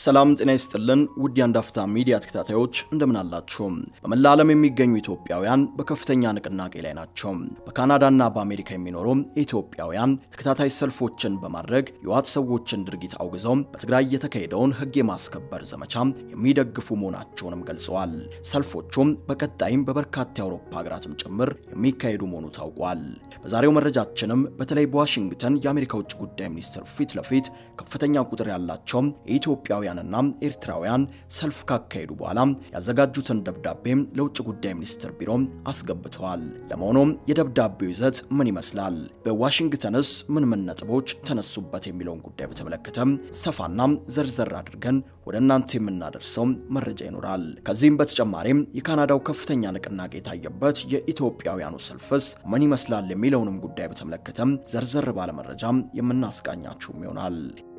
ሰላም ጤና ይስጥልን ውድ የአንድ አፍታ ሚዲያ ተከታታዮች እንደምን አላችሁ? በመላ ዓለም የሚገኙ ኢትዮጵያውያን በከፍተኛ ንቅናቄ ላይ ናቸው። በካናዳና በአሜሪካ የሚኖሩ ኢትዮጵያውያን ተከታታይ ሰልፎችን በማድረግ የህወሓት ሰዎችን ድርጊት አውግዘው በትግራይ የተካሄደውን ህግ የማስከበር ዘመቻ የሚደግፉ መሆናቸውንም ገልጸዋል። ሰልፎቹም በቀጣይም በበርካታ የአውሮፓ ሀገራትም ጭምር የሚካሄዱ መሆኑ ታውቋል። በዛሬው መረጃችንም በተለይ በዋሽንግተን የአሜሪካ ውጭ ጉዳይ ሚኒስትር ፊት ለፊት ከፍተኛ ቁጥር ያላቸው የኢትዮጵያ ኢትዮጵያውያንና ኤርትራውያን ሰልፍ ካካሄዱ በኋላ ያዘጋጁትን ደብዳቤ ለውጭ ጉዳይ ሚኒስትር ቢሮ አስገብተዋል። ለመሆኑም የደብዳቤው ይዘት ምን ይመስላል? በዋሽንግተንስ ምን ምን ነጥቦች ተነሱበት? የሚለውን ጉዳይ በተመለከተ ሰፋና ዘርዘር አድርገን ወደ እናንተ የምናደርሰው መረጃ ይኖራል። ከዚህም በተጨማሪም የካናዳው ከፍተኛ ንቅናቄ የታየበት የኢትዮጵያውያኑ ሰልፍስ ምን ይመስላል የሚለውንም ጉዳይ በተመለከተ ዘርዘር ባለ መረጃ የምናስቃኛችሁም ይሆናል።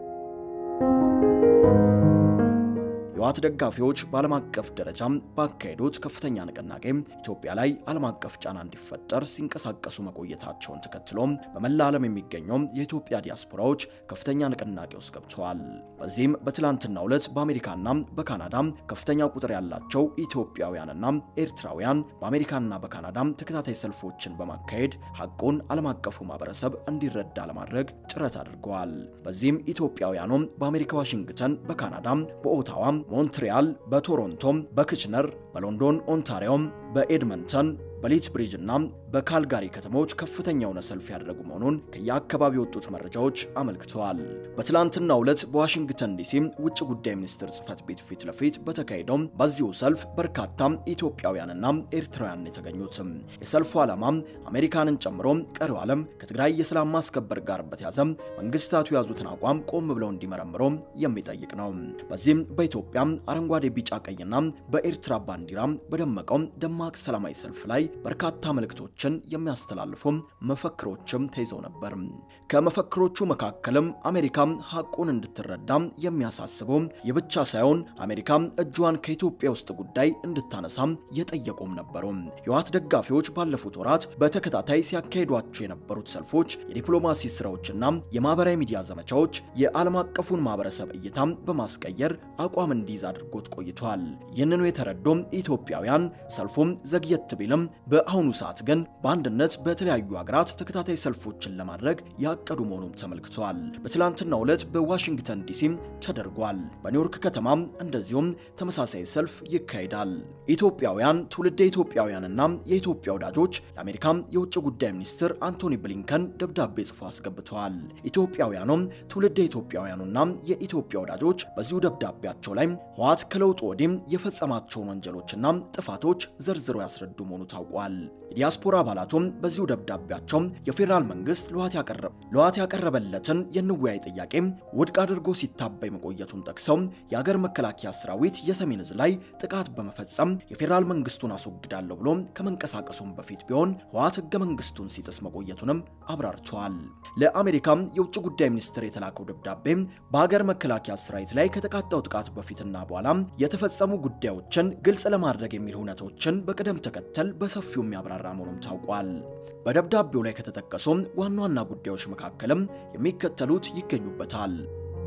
የህወሓት ደጋፊዎች በዓለም አቀፍ ደረጃ ባካሄዱት ከፍተኛ ንቅናቄ ኢትዮጵያ ላይ ዓለም አቀፍ ጫና እንዲፈጠር ሲንቀሳቀሱ መቆየታቸውን ተከትሎ በመላ ዓለም የሚገኙ የኢትዮጵያ ዲያስፖራዎች ከፍተኛ ንቅናቄ ውስጥ ገብተዋል። በዚህም በትላንትናው ዕለት በአሜሪካና በካናዳ ከፍተኛ ቁጥር ያላቸው ኢትዮጵያውያንና ኤርትራውያን በአሜሪካና በካናዳ ተከታታይ ሰልፎችን በማካሄድ ሐቁን ዓለም አቀፉ ማህበረሰብ እንዲረዳ ለማድረግ ጥረት አድርገዋል። በዚህም ኢትዮጵያውያኑ በአሜሪካ ዋሽንግተን፣ በካናዳ በኦታዋ ሞንትሪያል፣ በቶሮንቶም፣ በክችነር፣ በሎንዶን ኦንታሪዮ፣ በኤድመንተን በሊት ብሪጅ እና በካልጋሪ ከተሞች ከፍተኛ የሆነ ሰልፍ ያደረጉ መሆኑን ከየአካባቢ የወጡት መረጃዎች አመልክተዋል። በትላንትናው ዕለት በዋሽንግተን ዲሲ ውጭ ጉዳይ ሚኒስትር ጽህፈት ቤት ፊት ለፊት በተካሄደው በዚሁ ሰልፍ በርካታ ኢትዮጵያውያንና ኤርትራውያን የተገኙት። የሰልፉ ዓላማ አሜሪካንን ጨምሮ ቀሪው ዓለም ከትግራይ የሰላም ማስከበር ጋር በተያዘ መንግስታቱ የያዙትን አቋም ቆም ብለው እንዲመረምሩ የሚጠይቅ ነው። በዚህም በኢትዮጵያ አረንጓዴ፣ ቢጫ፣ ቀይና በኤርትራ ባንዲራ በደመቀው ደማቅ ሰላማዊ ሰልፍ ላይ በርካታ መልእክቶችን የሚያስተላልፉ መፈክሮችም ተይዘው ነበር። ከመፈክሮቹ መካከልም አሜሪካ ሐቁን እንድትረዳ የሚያሳስቡ የብቻ ሳይሆን አሜሪካ እጇን ከኢትዮጵያ ውስጥ ጉዳይ እንድታነሳ የጠየቁም ነበሩ። የህወሓት ደጋፊዎች ባለፉት ወራት በተከታታይ ሲያካሂዷቸው የነበሩት ሰልፎች፣ የዲፕሎማሲ ስራዎችና የማህበራዊ ሚዲያ ዘመቻዎች የዓለም አቀፉን ማህበረሰብ እይታ በማስቀየር አቋም እንዲይዝ አድርጎት ቆይቷል። ይህንኑ የተረዱም ኢትዮጵያውያን ሰልፉም ዘግየት ቢልም በአሁኑ ሰዓት ግን በአንድነት በተለያዩ ሀገራት ተከታታይ ሰልፎችን ለማድረግ ያቀዱ መሆኑም ተመልክቷል። በትላንትናው ዕለት በዋሽንግተን ዲሲም ተደርጓል። በኒውዮርክ ከተማም እንደዚሁም ተመሳሳይ ሰልፍ ይካሄዳል። ኢትዮጵያውያን ትውልደ ኢትዮጵያውያንና የኢትዮጵያ ወዳጆች ለአሜሪካም የውጭ ጉዳይ ሚኒስትር አንቶኒ ብሊንከን ደብዳቤ ጽፎ አስገብተዋል። ኢትዮጵያውያኑም ትውልደ ኢትዮጵያውያኑና የኢትዮጵያ ወዳጆች በዚሁ ደብዳቤያቸው ላይ ህወሓት ከለውጡ ወዲህም የፈጸማቸውን ወንጀሎችና ጥፋቶች ዘርዝረው ያስረዱ መሆኑ ታውቋል። የዲያስፖራ አባላቱም በዚሁ ደብዳቤያቸው የፌዴራል መንግስት ለህወሓት ያቀረበለትን የንወያይ ጥያቄ ውድቅ አድርጎ ሲታበይ መቆየቱን ጠቅሰው የሀገር መከላከያ ሰራዊት የሰሜን ዕዝ ላይ ጥቃት በመፈጸም የፌዴራል መንግስቱን አስወግዳለሁ ብሎ ከመንቀሳቀሱም በፊት ቢሆን ህወሓት ህገ መንግስቱን ሲጥስ መቆየቱንም አብራርተዋል። ለአሜሪካም የውጭ ጉዳይ ሚኒስትር የተላከው ደብዳቤ በሀገር መከላከያ ሰራዊት ላይ ከተቃጣው ጥቃት በፊትና በኋላ የተፈጸሙ ጉዳዮችን ግልጽ ለማድረግ የሚል ሁነቶችን በቅደም ተከተል በሰፊው የሚያብራራ መሆኑም ታውቋል። በደብዳቤው ላይ ከተጠቀሱ ዋና ዋና ጉዳዮች መካከልም የሚከተሉት ይገኙበታል።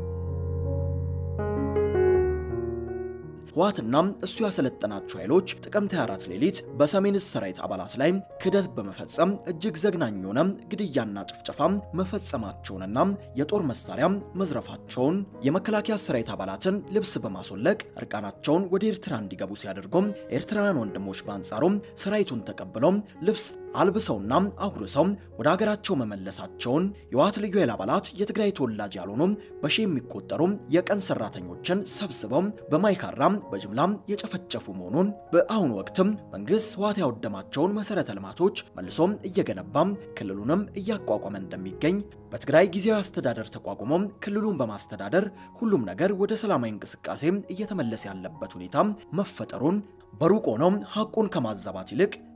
ህወሓትና እሱ ያሰለጠናቸው ኃይሎች ጥቅምት 24 ሌሊት በሰሜን ዕዝ ሰራዊት አባላት ላይ ክደት በመፈጸም እጅግ ዘግናኝ የሆነ ግድያና ጭፍጨፋ መፈጸማቸውንና የጦር መሳሪያ መዝረፋቸውን የመከላከያ ሰራዊት አባላትን ልብስ በማስወለቅ እርቃናቸውን ወደ ኤርትራ እንዲገቡ ሲያደርጉም ኤርትራውያን ወንድሞች በአንጻሩም ሰራዊቱን ተቀብለው ልብስ አልብሰውና አጉርሰው ወደ ሀገራቸው መመለሳቸውን የህወሓት ልዩ ኃይል አባላት የትግራይ ተወላጅ ያልሆኑ በሺ የሚቆጠሩ የቀን ሰራተኞችን ሰብስበው በማይካራ በጅምላም የጨፈጨፉ መሆኑን በአሁኑ ወቅትም መንግስት ህወሓት ያወደማቸውን መሰረተ ልማቶች መልሶም እየገነባም ክልሉንም እያቋቋመ እንደሚገኝ በትግራይ ጊዜያዊ አስተዳደር ተቋቁሞ ክልሉን በማስተዳደር ሁሉም ነገር ወደ ሰላማዊ እንቅስቃሴ እየተመለሰ ያለበት ሁኔታ መፈጠሩን በሩቅ ሆኖ ሐቁን ከማዛባት ይልቅ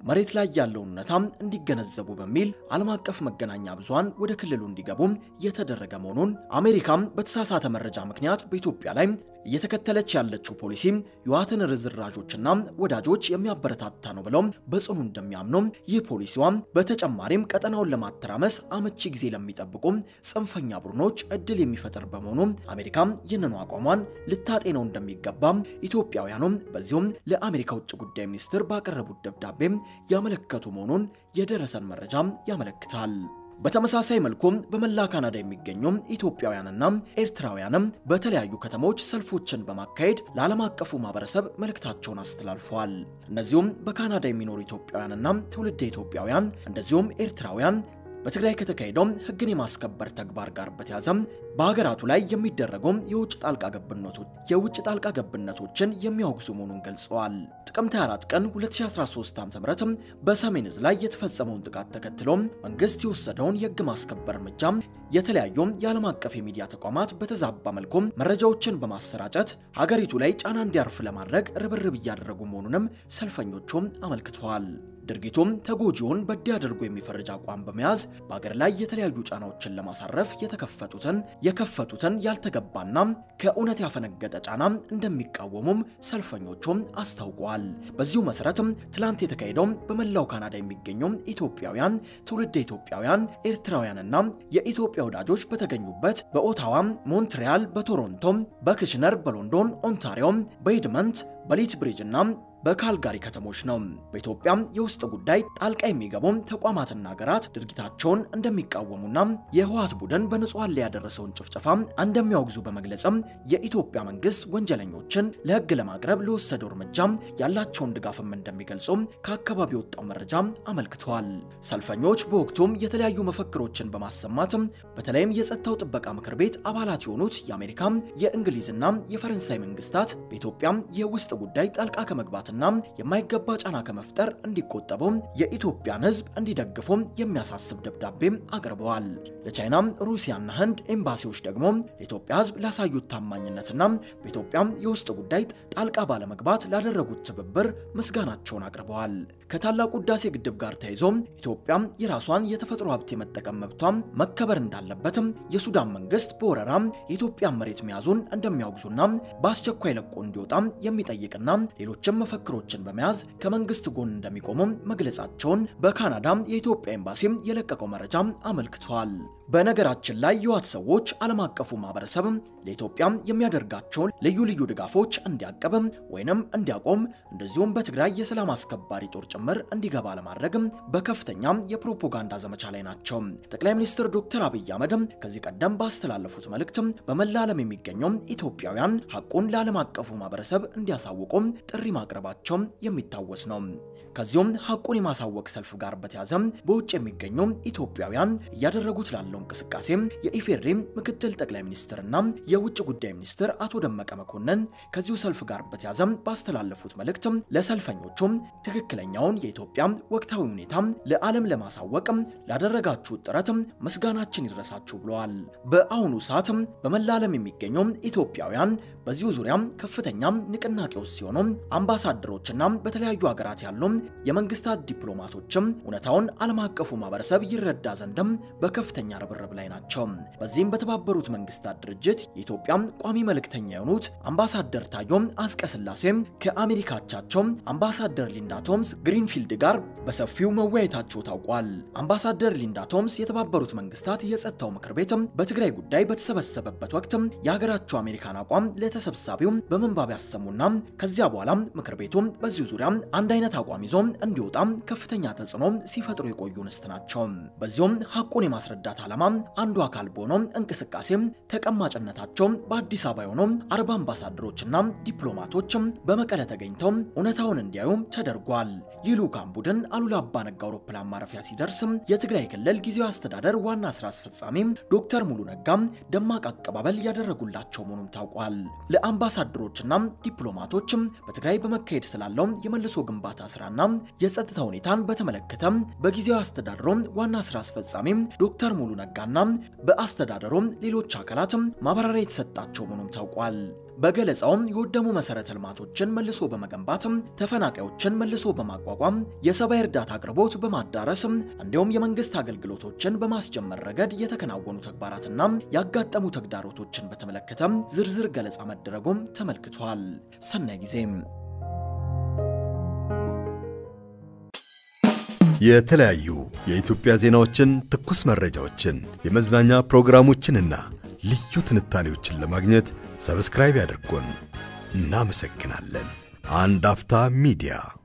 መሬት ላይ ያለውን እውነታ እንዲገነዘቡ በሚል ዓለም አቀፍ መገናኛ ብዙሃን ወደ ክልሉ እንዲገቡ የተደረገ መሆኑን አሜሪካም በተሳሳተ መረጃ ምክንያት በኢትዮጵያ ላይ እየተከተለች ያለችው ፖሊሲ የህወሓትን ርዝራዦችና ወዳጆች የሚያበረታታ ነው ብለው በጽኑ እንደሚያምኑ ይህ ፖሊሲዋ በተጨማሪም ቀጠናውን ለማተራመስ አመቺ ጊዜ ለሚጠብቁ ጽንፈኛ ቡድኖች እድል የሚፈጥር በመሆኑ አሜሪካ ይህንኑ አቋሟን ልታጤነው እንደሚገባ ኢትዮጵያውያኑም በዚሁም ለአሜሪካ ውጭ ጉዳይ ሚኒስትር ባቀረቡት ደብዳቤ ያመለከቱ መሆኑን የደረሰን መረጃ ያመለክታል። በተመሳሳይ መልኩም በመላ ካናዳ የሚገኙ ኢትዮጵያውያንና ኤርትራውያንም በተለያዩ ከተሞች ሰልፎችን በማካሄድ ለዓለም አቀፉ ማህበረሰብ መልእክታቸውን አስተላልፈዋል። እነዚሁም በካናዳ የሚኖሩ ኢትዮጵያውያንና ትውልደ ኢትዮጵያውያን እንደዚሁም ኤርትራውያን በትግራይ ከተካሄደው ሕግን የማስከበር ተግባር ጋር በተያያዘ በሀገራቱ ላይ የሚደረጉ የውጭ ጣልቃ ገብነቶች የውጭ ጣልቃ ገብነቶችን የሚያወግዙ መሆኑን ገልጸዋል። ጥቅምት 24 ቀን 2013 ዓ.ም በሰሜን ዕዝ ላይ የተፈጸመውን ጥቃት ተከትሎ መንግስት የወሰደውን የሕግ ማስከበር እርምጃ የተለያዩ የዓለም አቀፍ የሚዲያ ተቋማት በተዛባ መልኩ መረጃዎችን በማሰራጨት ሀገሪቱ ላይ ጫና እንዲያርፍ ለማድረግ ርብርብ እያደረጉ መሆኑንም ሰልፈኞቹም አመልክተዋል። ድርጊቱም ተጎጂውን በዲ አድርጎ የሚፈርጅ አቋም በመያዝ በአገር ላይ የተለያዩ ጫናዎችን ለማሳረፍ የተከፈቱትን የከፈቱትን ያልተገባና ከእውነት ያፈነገጠ ጫና እንደሚቃወሙም ሰልፈኞቹም አስታውቀዋል። በዚሁ መሰረትም ትላንት የተካሄደው በመላው ካናዳ የሚገኙ ኢትዮጵያውያን፣ ትውልደ ኢትዮጵያውያን፣ ኤርትራውያንና የኢትዮጵያ ወዳጆች በተገኙበት በኦታዋ፣ ሞንትሪያል፣ በቶሮንቶ፣ በክሽነር፣ በሎንዶን፣ ኦንታሪዮ፣ በኤድመንት፣ በሊት ብሪጅ እና በካልጋሪ ከተሞች ነው። በኢትዮጵያ የውስጥ ጉዳይ ጣልቃ የሚገቡ ተቋማትና ሀገራት ድርጊታቸውን እንደሚቃወሙና የህወሓት ቡድን በንጹሐን ላይ ያደረሰውን ጭፍጨፋ እንደሚያወግዙ በመግለጽም የኢትዮጵያ መንግስት ወንጀለኞችን ለህግ ለማቅረብ ለወሰደው እርምጃ ያላቸውን ድጋፍም እንደሚገልጹ ከአካባቢ የወጣው መረጃ አመልክቷል። ሰልፈኞች በወቅቱም የተለያዩ መፈክሮችን በማሰማት በተለይም የጸጥታው ጥበቃ ምክር ቤት አባላት የሆኑት የአሜሪካ የእንግሊዝና የፈረንሳይ መንግስታት በኢትዮጵያ የውስጥ ጉዳይ ጣልቃ ከመግባት እና የማይገባ ጫና ከመፍጠር እንዲቆጠቡ የኢትዮጵያን ህዝብ እንዲደግፉ የሚያሳስብ ደብዳቤም አቅርበዋል። ለቻይና፣ ሩሲያና ህንድ ኤምባሲዎች ደግሞ ለኢትዮጵያ ህዝብ ላሳዩት ታማኝነትና በኢትዮጵያ የውስጥ ጉዳይ ጣልቃ ባለመግባት ላደረጉት ትብብር ምስጋናቸውን አቅርበዋል። ከታላቁ ህዳሴ ግድብ ጋር ተያይዞ ኢትዮጵያ የራሷን የተፈጥሮ ሀብት የመጠቀም መብቷ መከበር እንዳለበትም የሱዳን መንግስት በወረራ የኢትዮጵያን መሬት መያዙን እንደሚያወግዙና በአስቸኳይ ለቆ እንዲወጣ የሚጠይቅና ሌሎችም መፈክሮችን በመያዝ ከመንግስት ጎን እንደሚቆሙ መግለጻቸውን በካናዳ የኢትዮጵያ ኤምባሲ የለቀቀው መረጃ አመልክቷል። በነገራችን ላይ የህወሓት ሰዎች ዓለም አቀፉ ማህበረሰብ ለኢትዮጵያ የሚያደርጋቸውን ልዩ ልዩ ድጋፎች እንዲያቀብ ወይንም እንዲያቆም እንደዚሁም በትግራይ የሰላም አስከባሪ ጦር ጭምር እንዲገባ ለማድረግ በከፍተኛ የፕሮፓጋንዳ ዘመቻ ላይ ናቸው። ጠቅላይ ሚኒስትር ዶክተር አብይ አህመድ ከዚህ ቀደም ባስተላለፉት መልእክት በመላ ዓለም የሚገኙ ኢትዮጵያውያን ሐቁን ለዓለም አቀፉ ማህበረሰብ እንዲያሳውቁ ጥሪ ማቅረባቸው የሚታወስ ነው። ከዚሁም ሐቁን የማሳወቅ ሰልፍ ጋር በተያዘ በውጭ የሚገኙ ኢትዮጵያውያን እያደረጉት ላለው እንቅስቃሴ የኢፌዴሪ ምክትል ጠቅላይ ሚኒስትርና የውጭ ጉዳይ ሚኒስትር አቶ ደመቀ መኮንን ከዚሁ ሰልፍ ጋር በተያዘ ባስተላለፉት መልእክት ለሰልፈኞቹም ትክክለኛውን የኢትዮጵያ ወቅታዊ ሁኔታ ለዓለም ለማሳወቅ ላደረጋችሁት ጥረት ምስጋናችን ይድረሳችሁ ብለዋል። በአሁኑ ሰዓት በመላ ዓለም የሚገኙ ኢትዮጵያውያን በዚሁ ዙሪያ ከፍተኛ ንቅናቄ ውስጥ ሲሆኑ አምባሳደሮችና በተለያዩ ሀገራት ያሉ የመንግስታት ዲፕሎማቶችም እውነታውን ዓለም አቀፉ ማህበረሰብ ይረዳ ዘንድም በከፍተኛ ርብርብ ላይ ናቸው። በዚህም በተባበሩት መንግስታት ድርጅት የኢትዮጵያ ቋሚ መልእክተኛ የሆኑት አምባሳደር ታዮም አስቀስላሴ ከአሜሪካቻቸው አምባሳደር ሊንዳ ቶምስ ግሪንፊልድ ጋር በሰፊው መወያየታቸው ታውቋል። አምባሳደር ሊንዳ ቶምስ የተባበሩት መንግስታት የጸጥታው ምክር ቤት በትግራይ ጉዳይ በተሰበሰበበት ወቅት የሀገራቸው አሜሪካን አቋም ለተሰብሳቢው በመንባብ ያሰሙና ከዚያ በኋላ ምክር ቤቱ በዚሁ ዙሪያ አንድ አይነት አቋም ይዞ እንዲወጣ ከፍተኛ ተጽዕኖ ሲፈጥሩ የቆዩ ንስት ናቸው። በዚሁም ሐቁን የማስረዳት ዓላማ አንዱ አካል በሆነው እንቅስቃሴ ተቀማጭነታቸው በአዲስ አበባ የሆኑ አርባ አምባሳደሮችና ዲፕሎማቶች በመቀለ ተገኝተው እውነታውን እንዲያዩ ተደርጓል። ይህ ልዑካን ቡድን አሉላ አባነጋ አውሮፕላን ማረፊያ ሲደርስ የትግራይ ክልል ጊዜያዊ አስተዳደር ዋና ስራ አስፈጻሚ ዶክተር ሙሉ ነጋ ደማቅ አቀባበል ያደረጉላቸው መሆኑም ታውቋል። ለአምባሳደሮችና ዲፕሎማቶች በትግራይ በመካሄድ ስላለው የመልሶ ግንባታ ስራና የጸጥታ ሁኔታን በተመለከተ በጊዜያዊ አስተዳደሩ ዋና ስራ አስፈጻሚ ዶክተር ሙሉ ነጋና በአስተዳደሩ ሌሎች አካላት ማብራሪያ የተሰጣቸው መሆኑም ታውቋል። በገለጻውም የወደሙ መሰረተ ልማቶችን መልሶ በመገንባት ተፈናቃዮችን መልሶ በማቋቋም የሰብአዊ እርዳታ አቅርቦት በማዳረስ እንዲሁም የመንግስት አገልግሎቶችን በማስጀመር ረገድ የተከናወኑ ተግባራትና ያጋጠሙ ተግዳሮቶችን በተመለከተ ዝርዝር ገለጻ መደረጉም ተመልክቷል። ሰናይ ጊዜም የተለያዩ የኢትዮጵያ ዜናዎችን፣ ትኩስ መረጃዎችን፣ የመዝናኛ ፕሮግራሞችንና ልዩ ትንታኔዎችን ለማግኘት ሰብስክራይብ ያድርጉን። እናመሰግናለን። አንድ አፍታ ሚዲያ